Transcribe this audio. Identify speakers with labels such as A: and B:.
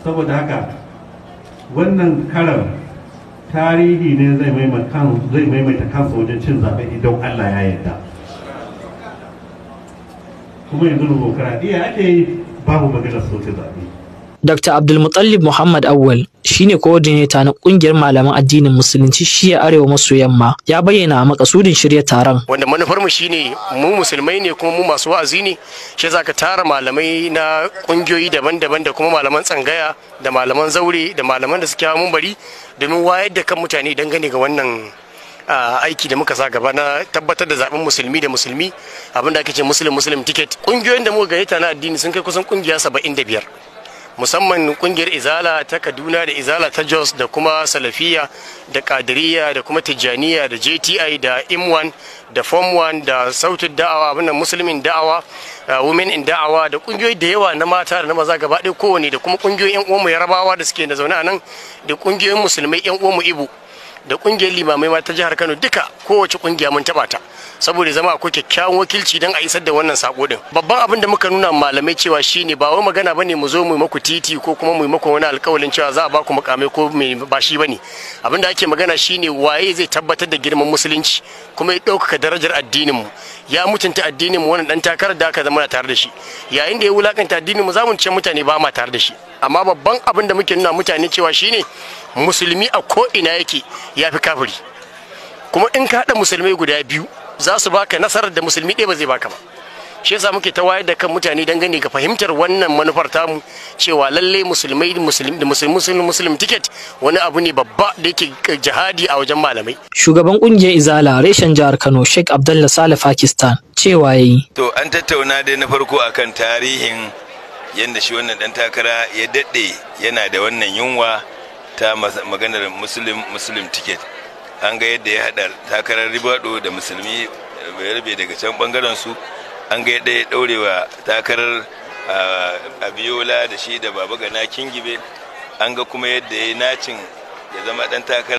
A: saboda haka wannan karan tarihi ne zai maimaita kansa wajen cin zaɓe idan Allah ya yarda kuma yanzu dimokuraɗiyya ake yi babu maganar soke zaɓe
B: Dr. Abdulmutallib Muhammad Awwal shine coordinator na kungiyar malaman addinin musulunci shiya arewa maso yamma ya bayyana a makasudin shirya taron.
C: Wanda manufar mu shine mu musulmai ne kuma mu masu wa'azi ne shi zaka tara malamai na kungiyoyi daban-daban da kuma malaman tsangaya da malaman zaure da malaman da suke mun bari domin wayar da kan mutane dangane ga wannan aiki da muka sa gaba na tabbatar da zaben musulmi da musulmi abinda ake ce muslim muslim ticket kungiyoyin da muka gayyata na addini sun kai kusan kungiya 75 musamman kungiyar izala ta kaduna da izala ta jos da kuma salafiya da kadiriya da kuma tijjaniya da jti da imwan da form 1 da sautin da'awa abin da musulmin da'awa women in da'awa da kungiyoyi da yawa na mata da na maza gaba ɗaya kowane da kuma kungiyoyin yan uwanmu yarabawa da suke da zaune a nan da kungiyoyin musulmai yan uwanmu ibu da kungiyar limamai ma ta jihar kano duka kowace kungiya mun taba ta saboda zama akwai kyakkyawan wakilci don a isar da wannan sako din babban abin da muka nuna malamai cewa shine ba wai magana bane mu zo mu maku titi ko kuma mu maku wani alkawalin cewa za a ba ku mukamai ko me ba shi bane abin da ake magana shine waye zai tabbatar da girman musulunci kuma ya ɗaukaka darajar addinin mu ya mutunta addinin mu wannan dan takarar da aka zama tare da shi yayin da ya wulakanta addinin mu za mu ce mutane ba ma tare da shi amma babban abin da muke nuna mutane cewa shine musulmi a ko ina yake ya fi kafiri kuma in ka haɗa musulmai guda biyu za su baka nasarar da musulmi ɗaya ba zai baka ba shi yasa muke ta wayar da kan mutane dangane ga fahimtar wannan manufar tamu cewa lalle musulmai musulmi da musulmi muslim ticket wani abu ne babba da yake jihadi a wajen malamai
B: shugaban kungiyar izala reshen jihar kano sheikh abdullah saleh pakistan cewa yayi
D: to an tattauna dai na farko akan tarihin yadda shi wannan dan takara ya daɗe yana da wannan yunwa ta maganar muslim muslim ticket an ga yadda ya haɗa takarar ribado da musulmi rabe daga can bangaren su an ga yadda ya ɗaurewa takarar abiola da shi da baba gana kingibe an ga kuma yadda ya yi nacin ya zama ɗan takarar